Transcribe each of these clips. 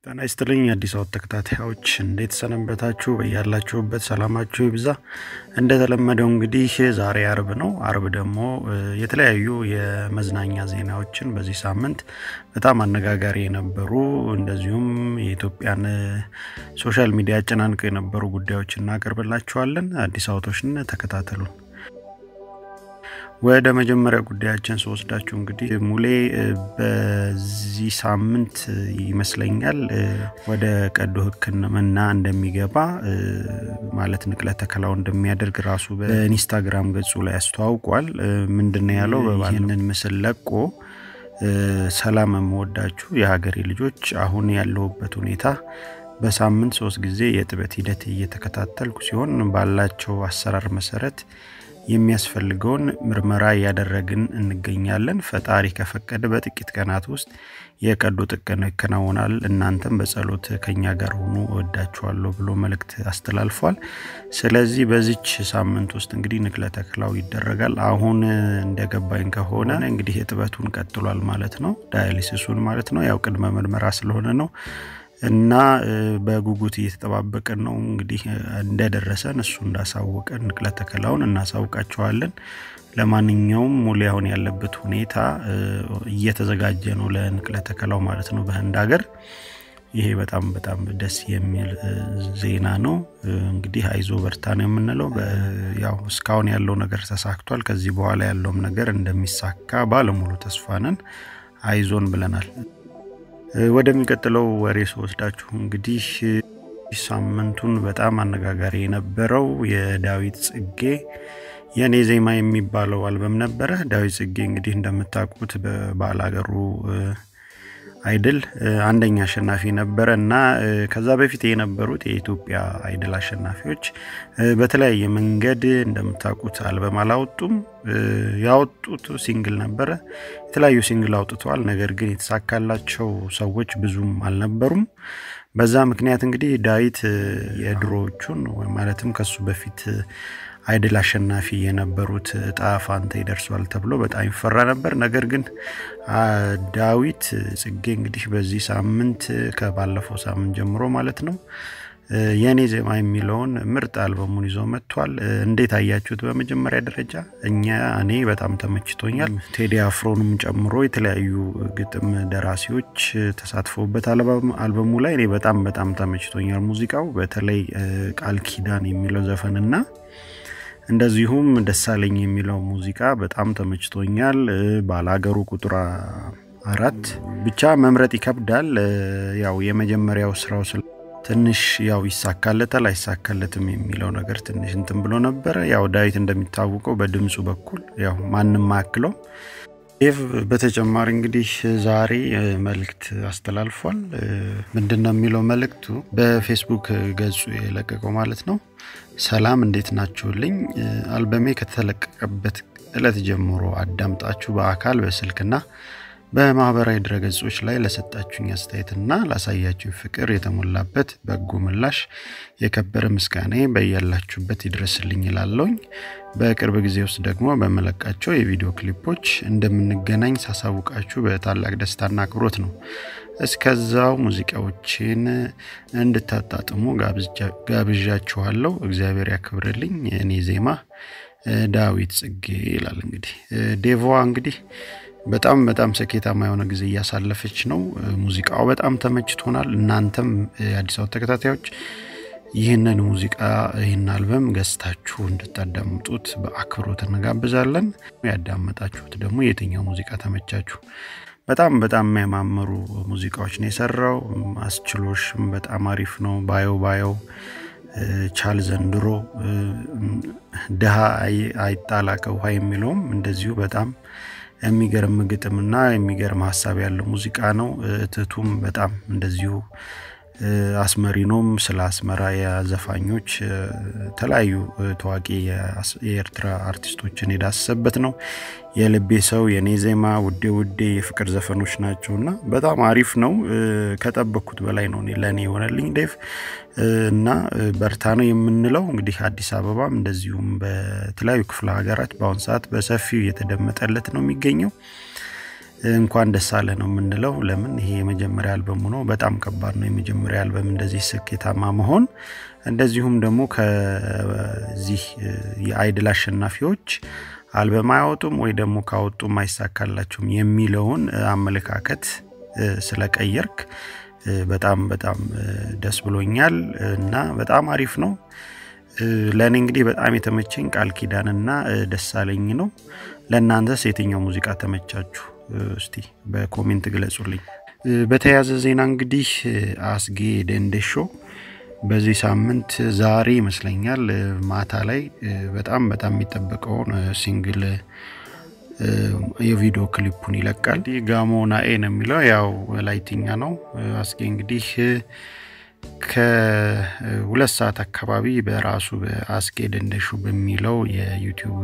ጤና ይስጥልኝ አዲስ አበባ ተከታታዮች እንዴት ሰነበታችሁ? በያላችሁበት ሰላማችሁ ይብዛ። እንደተለመደው እንግዲህ ዛሬ አርብ ነው። አርብ ደግሞ የተለያዩ የመዝናኛ ዜናዎችን በዚህ ሳምንት በጣም አነጋጋሪ የነበሩ እንደዚሁም የኢትዮጵያን ሶሻል ሚዲያ አጨናንቀው የነበሩ ጉዳዮች እናቀርብላችኋለን። አዲስ አበባዎችን ተከታተሉን። ወደ መጀመሪያ ጉዳያችን ስወስዳችሁ እንግዲህ ሙሌ በዚህ ሳምንት ይመስለኛል ወደ ቀዶ ሕክምና እንደሚገባ ማለት ንቅለ ተከላው እንደሚያደርግ ራሱ በኢንስታግራም ገጹ ላይ አስተዋውቋል። ምንድነው ያለው? ይህንን ምስል ለቆ ሰላም የምወዳችሁ የሀገሬ ልጆች፣ አሁን ያለሁበት ሁኔታ በሳምንት ሶስት ጊዜ የእጥበት ሂደት እየተከታተልኩ ሲሆን ባላቸው አሰራር መሰረት የሚያስፈልገውን ምርመራ እያደረግን እንገኛለን። ፈጣሪ ከፈቀደ በጥቂት ቀናት ውስጥ የቀዶ ጥገና ይከናወናል። እናንተም በጸሎት ከኛ ጋር ሆኑ፣ እወዳችኋለሁ ብሎ መልእክት አስተላልፏል። ስለዚህ በዚች ሳምንት ውስጥ እንግዲህ ንቅለ ተከላው ይደረጋል። አሁን እንደገባኝ ከሆነ እንግዲህ እጥበቱን ቀጥሏል ማለት ነው፣ ዳያሊሲሱን ማለት ነው። ያው ቅድመ ምርመራ ስለሆነ ነው እና በጉጉት እየተጠባበቅን ነው። እንግዲህ እንደደረሰን እሱ እንዳሳወቀን ንቅለ ተከላውን እናሳውቃቸዋለን። ለማንኛውም ሙሌ አሁን ያለበት ሁኔታ እየተዘጋጀ ነው ለንቅለ ተከላው ማለት ነው በህንድ ሀገር። ይሄ በጣም በጣም ደስ የሚል ዜና ነው። እንግዲህ አይዞ በርታ ነው የምንለው። ያው እስካሁን ያለው ነገር ተሳክቷል። ከዚህ በኋላ ያለውም ነገር እንደሚሳካ ባለሙሉ ተስፋ ነን። አይዞን ብለናል። ወደሚቀጥለው ወሬ ስወስዳችሁ እንግዲህ ሳምንቱን በጣም አነጋጋሪ የነበረው የዳዊት ጽጌ የኔ ዜማ የሚባለው አልበም ነበረ። ዳዊት ጽጌ እንግዲህ እንደምታውቁት በባላገሩ አይድል አንደኛ አሸናፊ ነበረ እና ከዛ በፊት የነበሩት የኢትዮጵያ አይድል አሸናፊዎች በተለያየ መንገድ እንደምታውቁት አልበም አላወጡም። ያወጡት ሲንግል ነበረ። የተለያዩ ሲንግል አውጥተዋል። ነገር ግን የተሳካላቸው ሰዎች ብዙም አልነበሩም። በዛ ምክንያት እንግዲህ ዳዊት የድሮዎቹን ማለትም ከሱ በፊት አይድል አሸናፊ የነበሩት እጣ ፋንታ ይደርሷል ተብሎ በጣም ይፈራ ነበር። ነገር ግን ዳዊት ጽጌ እንግዲህ በዚህ ሳምንት ከባለፈው ሳምንት ጀምሮ ማለት ነው የኔ ዜማ የሚለውን ምርጥ አልበሙን ይዞ መጥቷል። እንዴት አያችሁት? በመጀመሪያ ደረጃ እኛ እኔ በጣም ተመችቶኛል። ቴዲ አፍሮንም ጨምሮ የተለያዩ ግጥም ደራሲዎች ተሳትፈውበት አልበሙ ላይ እኔ በጣም በጣም ተመችቶኛል ሙዚቃው። በተለይ ቃል ኪዳን የሚለው ዘፈንና እንደዚሁም ደሳለኝ የሚለው ሙዚቃ በጣም ተመችቶኛል። ባላገሩ ቁጥር አራት ብቻ መምረጥ ይከብዳል። ያው የመጀመሪያው ስራው ስለ ትንሽ ያው ይሳካለታል አይሳካለትም የሚለው ነገር ትንሽ እንትን ብሎ ነበረ። ያው ዳዊት እንደሚታወቀው በድምፁ በኩል ያው ማንም ማክለው ዴቭ በተጨማሪ እንግዲህ ዛሬ መልእክት አስተላልፏል። ምንድን ነው የሚለው መልእክቱ? በፌስቡክ ገጹ የለቀቀው ማለት ነው። ሰላም እንዴት ናችሁልኝ? አልበሜ ከተለቀቀበት ዕለት ጀምሮ አዳምጣችሁ በአካል በስልክና በማህበራዊ ድረገጾች ላይ ለሰጣችሁኝ አስተያየትና ላሳያችሁ ፍቅር የተሞላበት በጎ ምላሽ የከበረ ምስጋና በያላችሁበት ይድረስልኝ ይላለውኝ። በቅርብ ጊዜ ውስጥ ደግሞ በመለቃቸው የቪዲዮ ክሊፖች እንደምንገናኝ ሳሳውቃችሁ በታላቅ ደስታና አክብሮት ነው። እስከዛው ሙዚቃዎችን እንድታጣጥሙ ጋብዣችኋለሁ። እግዚአብሔር ያክብርልኝ። እኔ ዜማ ዳዊት ጽጌ ይላል። እንግዲህ ዴቮ እንግዲህ በጣም በጣም ስኬታማ የሆነ ጊዜ እያሳለፈች ነው። ሙዚቃው በጣም ተመችቶናል። እናንተም የአዲስ አበባ ተከታታዮች ይህንን ሙዚቃ ይህን አልበም ገዝታችሁ እንድታዳምጡት በአክብሮት እንጋብዛለን። ያዳመጣችሁት ደግሞ የትኛው ሙዚቃ ተመቻችሁ? በጣም በጣም የሚያማምሩ ሙዚቃዎች ነው የሰራው። አስችሎሽም በጣም አሪፍ ነው። ባዮ ባዮ ቻል ዘንድሮ ድሃ አይጣላ ከውሃ የሚለውም እንደዚሁ በጣም የሚገርም ግጥምና የሚገርም ሀሳብ ያለው ሙዚቃ ነው። ትቱም በጣም እንደዚሁ አስመሪኖም ስለ አስመራ የዘፋኞች የተለያዩ ታዋቂ የኤርትራ አርቲስቶችን የዳሰሰበት ነው። የልቤ ሰው፣ የኔ ዜማ፣ ውዴ ውዴ የፍቅር ዘፈኖች ናቸው እና በጣም አሪፍ ነው። ከጠበቅኩት በላይ ነው ለእኔ የሆነልኝ ዴቭ እና በርታ ነው የምንለው። እንግዲህ አዲስ አበባም እንደዚሁም በተለያዩ ክፍለ ሀገራት በአሁን ሰዓት በሰፊው እየተደመጠለት ነው የሚገኘው። እንኳን ደስ አለ ነው የምንለው። ለምን ይሄ የመጀመሪያ አልበሙ ነው። በጣም ከባድ ነው የመጀመሪያ አልበም እንደዚህ ስኬታማ መሆን። እንደዚሁም ደግሞ ከዚህ የአይድል አሸናፊዎች አልበም አያወጡም ወይ ደግሞ ካወጡም አይሳካላቸውም የሚለውን አመለካከት ስለቀየርክ በጣም በጣም ደስ ብሎኛል እና በጣም አሪፍ ነው። ለእኔ እንግዲህ በጣም የተመቸኝ ቃል ኪዳንና ደሳለኝ ነው። ለእናንተስ የትኛው ሙዚቃ ተመቻችሁ? እስቲ በኮሜንት ግለጹልኝ። በተያያዘ ዜና እንግዲህ አስጌ ደንደሾ በዚህ ሳምንት ዛሬ ይመስለኛል ማታ ላይ በጣም በጣም የሚጠበቀውን ሲንግል የቪዲዮ ክሊፑን ይለቃል። ጋሞ ናኤ ነው የሚለው ያው ላይትኛ ነው። አስጌ እንግዲህ ከሁለት ሰዓት አካባቢ በራሱ በአስጌ ደንደሹ በሚለው የዩቲዩብ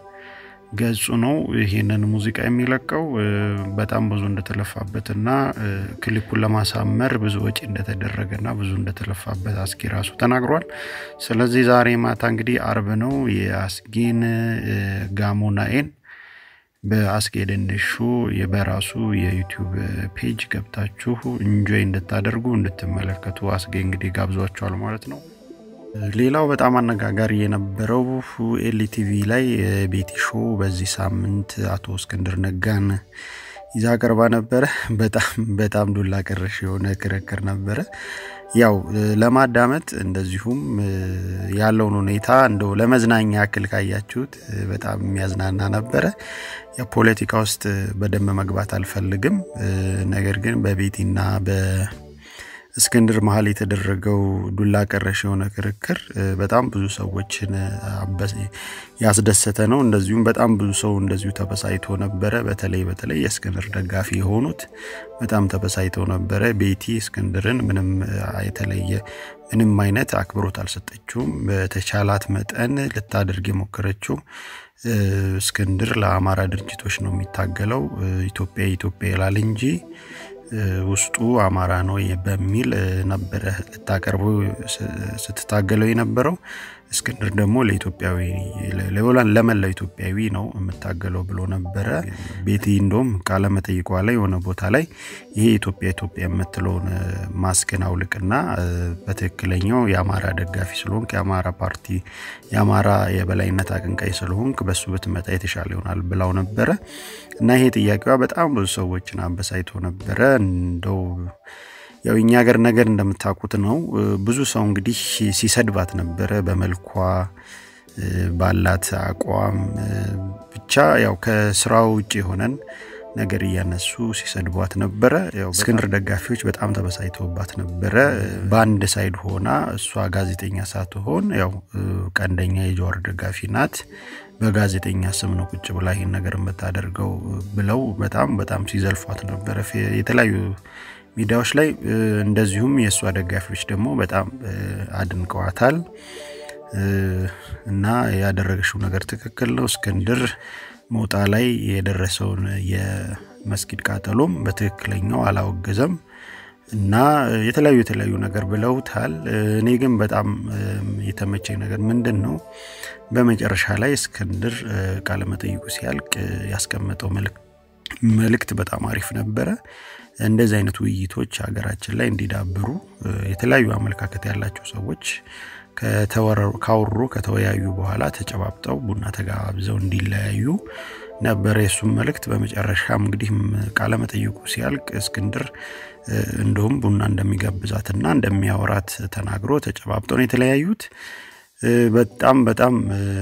ገጹ ነው ይህንን ሙዚቃ የሚለቀው። በጣም ብዙ እንደተለፋበትና ክሊፑን ለማሳመር ብዙ ወጪ እንደተደረገና ብዙ እንደተለፋበት አስጌ ራሱ ተናግሯል። ስለዚህ ዛሬ ማታ እንግዲህ አርብ ነው የአስጌን ጋሞናኤን በአስጌ ደንደሾ በራሱ የዩቲዩብ ፔጅ ገብታችሁ እንጆይ እንድታደርጉ እንድትመለከቱ አስጌ እንግዲህ ጋብዟቸዋል ማለት ነው። ሌላው በጣም አነጋጋሪ የነበረው ኤልቲቪ ላይ ቤቲ ሾው በዚህ ሳምንት አቶ እስክንድር ነጋን ይዛ ቀርባ ነበረ። በጣም በጣም ዱላ ቀረሽ የሆነ ክርክር ነበረ። ያው ለማዳመጥ እንደዚሁም ያለውን ሁኔታ እንደው ለመዝናኛ ያክል ካያችሁት በጣም የሚያዝናና ነበረ። የፖለቲካ ውስጥ በደንብ መግባት አልፈልግም። ነገር ግን በቤቲና በእስክንድር መሀል የተደረገው ዱላ ቀረሽ የሆነ ክርክር በጣም ብዙ ሰዎችን ያስደሰተ ነው። እንደዚሁም በጣም ብዙ ሰው እንደዚሁ ተበሳይቶ ነበረ። በተለይ በተለይ የእስክንድር ደጋፊ የሆኑት በጣም ተበሳይተው ነበረ። ቤቲ እስክንድርን ምንም የተለየ ምንም አይነት አክብሮት አልሰጠችውም። በተቻላት መጠን ልታደርግ የሞከረችው እስክንድር ለአማራ ድርጅቶች ነው የሚታገለው፣ ኢትዮጵያ ኢትዮጵያ ይላል እንጂ ውስጡ አማራ ነው በሚል ነበረ ልታቀርቡ ስትታገለው የነበረው። እስክንድር ደግሞ ለኢትዮጵያዊ ለመላው ኢትዮጵያዊ ነው የምታገለው ብሎ ነበረ። ቤቲ እንደውም ቃለ መጠይቋ ላይ የሆነ ቦታ ላይ ይሄ ኢትዮጵያ ኢትዮጵያ የምትለውን ማስክን አውልቅና በትክክለኛው የአማራ ደጋፊ ስለሆንክ የአማራ ፓርቲ የአማራ የበላይነት አቀንቃይ ስለሆንክ በሱ ብትመጣ የተሻለ ይሆናል ብላው ነበረ እና ይሄ ጥያቄዋ በጣም ብዙ ሰዎችን አበሳይቶ ነበረ እንደው ያው እኛ ሀገር ነገር እንደምታውቁት ነው። ብዙ ሰው እንግዲህ ሲሰድባት ነበረ በመልኳ ባላት አቋም ብቻ ያው ከስራው ውጭ የሆነን ነገር እያነሱ ሲሰድቧት ነበረ። ያው እስክንድር ደጋፊዎች በጣም ተበሳይተውባት ነበረ። በአንድ ሳይድ ሆና እሷ ጋዜጠኛ ሳትሆን ያው ቀንደኛ የጀዋር ደጋፊ ናት። በጋዜጠኛ ስም ነው ቁጭ ብላ ይህን ነገር የምታደርገው ብለው በጣም በጣም ሲዘልፏት ነበረ የተለያዩ ሚዲያዎች ላይ እንደዚሁም የእሷ ደጋፊዎች ደግሞ በጣም አድንቀዋታል እና ያደረገችው ነገር ትክክል ነው። እስክንድር ሞጣ ላይ የደረሰውን የመስጊድ ቃጠሎም በትክክለኛው አላወገዘም እና የተለያዩ የተለያዩ ነገር ብለውታል። እኔ ግን በጣም የተመቸኝ ነገር ምንድን ነው፣ በመጨረሻ ላይ እስክንድር ቃለመጠይቁ ሲያልቅ ያስቀመጠው መልእክት በጣም አሪፍ ነበረ። እንደዚህ አይነት ውይይቶች ሀገራችን ላይ እንዲዳብሩ የተለያዩ አመለካከት ያላቸው ሰዎች ካወሩ ከተወያዩ በኋላ ተጨባብጠው ቡና ተጋብዘው እንዲለያዩ ነበረ የሱም መልእክት። በመጨረሻም እንግዲህ ቃለመጠይቁ ሲያልቅ እስክንድር እንደውም ቡና እንደሚጋብዛትና እንደሚያወራት ተናግሮ ተጨባብጠው ነው የተለያዩት። በጣም በጣም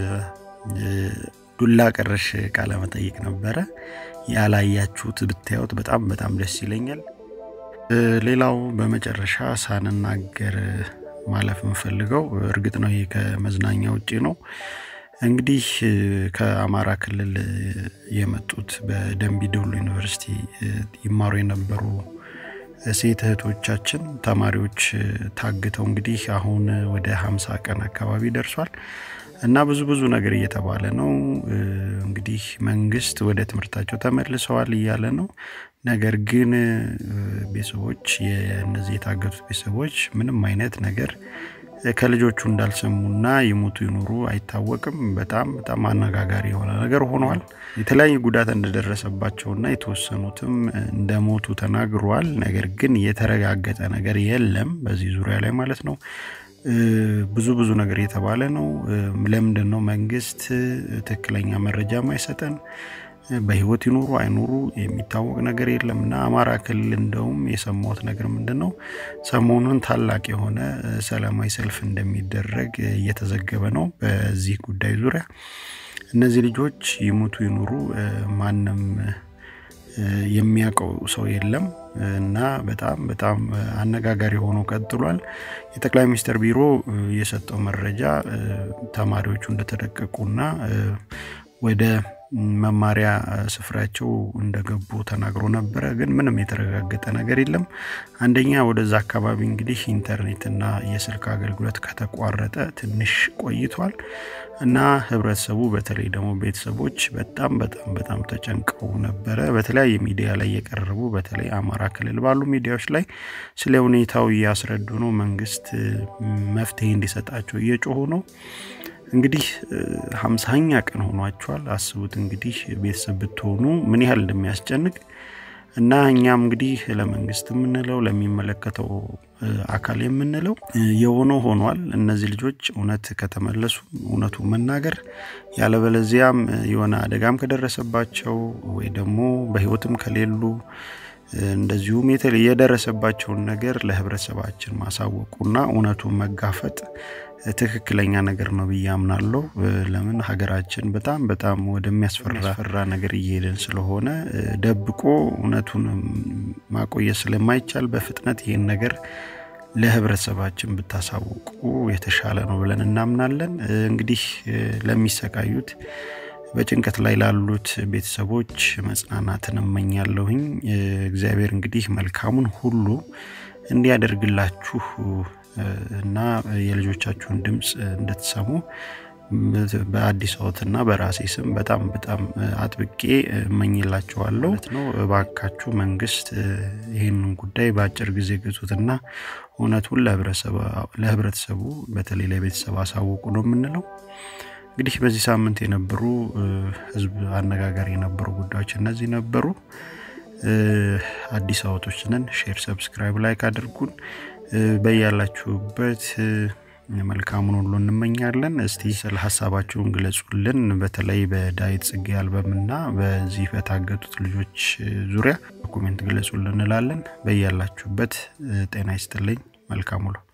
ዱላ ቀረሽ ቃለመጠይቅ ነበረ። ያላያችሁት ብታዩት በጣም በጣም ደስ ይለኛል። ሌላው በመጨረሻ ሳንናገር ማለፍ የምፈልገው እርግጥ ነው ይሄ ከመዝናኛ ውጭ ነው። እንግዲህ ከአማራ ክልል የመጡት በደንቢ ዶሎ ዩኒቨርሲቲ ይማሩ የነበሩ ሴት እህቶቻችን ተማሪዎች ታግተው እንግዲህ አሁን ወደ ሀምሳ ቀን አካባቢ ደርሷል እና ብዙ ብዙ ነገር እየተባለ ነው። እንግዲህ መንግስት ወደ ትምህርታቸው ተመልሰዋል እያለ ነው። ነገር ግን ቤተሰቦች የእነዚህ የታገቱት ቤተሰቦች ምንም አይነት ነገር ከልጆቹ እንዳልሰሙና ይሞቱ ይኖሩ አይታወቅም። በጣም በጣም አነጋጋሪ የሆነ ነገር ሆኗል። የተለያዩ ጉዳት እንደደረሰባቸውና የተወሰኑትም እንደሞቱ ተናግሯል። ነገር ግን የተረጋገጠ ነገር የለም በዚህ ዙሪያ ላይ ማለት ነው። ብዙ ብዙ ነገር የተባለ ነው። ለምንድን ነው መንግስት ትክክለኛ መረጃ ማይሰጠን? በህይወት ይኖሩ አይኖሩ የሚታወቅ ነገር የለም እና አማራ ክልል እንደውም የሰማሁት ነገር ምንድን ነው ሰሞኑን ታላቅ የሆነ ሰላማዊ ሰልፍ እንደሚደረግ እየተዘገበ ነው። በዚህ ጉዳይ ዙሪያ እነዚህ ልጆች ይሞቱ ይኖሩ ማንም የሚያውቀው ሰው የለም እና በጣም በጣም አነጋጋሪ ሆኖ ቀጥሏል። የጠቅላይ ሚኒስትር ቢሮ የሰጠው መረጃ ተማሪዎቹ እንደተደቀቁና ወደ መማሪያ ስፍራቸው እንደገቡ ተናግሮ ነበረ። ግን ምንም የተረጋገጠ ነገር የለም። አንደኛ ወደዛ አካባቢ እንግዲህ ኢንተርኔትና የስልክ አገልግሎት ከተቋረጠ ትንሽ ቆይቷል እና ህብረተሰቡ በተለይ ደግሞ ቤተሰቦች በጣም በጣም በጣም ተጨንቀው ነበረ። በተለያየ ሚዲያ ላይ የቀረቡ በተለይ አማራ ክልል ባሉ ሚዲያዎች ላይ ስለ ሁኔታው እያስረዱ ነው። መንግስት መፍትሄ እንዲሰጣቸው እየጮሁ ነው። እንግዲህ ሀምሳኛ ቀን ሆኗቸዋል። አስቡት እንግዲህ ቤተሰብ ብትሆኑ ምን ያህል እንደሚያስጨንቅ እና እኛም እንግዲህ ለመንግስት የምንለው ለሚመለከተው አካል የምንለው የሆነው ሆኗል። እነዚህ ልጆች እውነት ከተመለሱ እውነቱ መናገር ያለበለዚያም የሆነ አደጋም ከደረሰባቸው ወይ ደግሞ በህይወትም ከሌሉ እንደዚሁም የደረሰባቸውን ነገር ለህብረተሰባችን ማሳወቁና እውነቱን መጋፈጥ ትክክለኛ ነገር ነው ብዬ አምናለሁ። ለምን ሀገራችን በጣም በጣም ወደሚያስፈራ ነገር እየሄድን ስለሆነ ደብቆ እውነቱን ማቆየት ስለማይቻል በፍጥነት ይህን ነገር ለህብረተሰባችን ብታሳውቁ የተሻለ ነው ብለን እናምናለን። እንግዲህ ለሚሰቃዩት በጭንቀት ላይ ላሉት ቤተሰቦች መጽናናትን እመኛለሁኝ። እግዚአብሔር እንግዲህ መልካሙን ሁሉ እንዲያደርግላችሁ እና የልጆቻችሁን ድምፅ እንድትሰሙ በአዲስ አበባና በራሴ ስም በጣም በጣም አጥብቄ እመኝላችኋለሁ ነው። እባካችሁ መንግስት ይህንን ጉዳይ በአጭር ጊዜ ግዙትና እውነቱን ለህብረተሰቡ በተለይ ለቤተሰብ አሳውቁ ነው የምንለው። እንግዲህ በዚህ ሳምንት የነበሩ ህዝብ አነጋጋሪ የነበሩ ጉዳዮች እነዚህ ነበሩ። አዲስ አበቦች ነን። ሼር፣ ሰብስክራይብ፣ ላይክ አድርጉን። በያላችሁበት መልካሙን ሁሉ እንመኛለን። እስቲ ስለ ሀሳባችሁን ግለጹልን። በተለይ በዳዊት ጽጌ አልበምና በዚህ በታገቱት ልጆች ዙሪያ ኮሜንት ግለጹልን እንላለን። በያላችሁበት ጤና ይስጥልኝ። መልካም ውሎ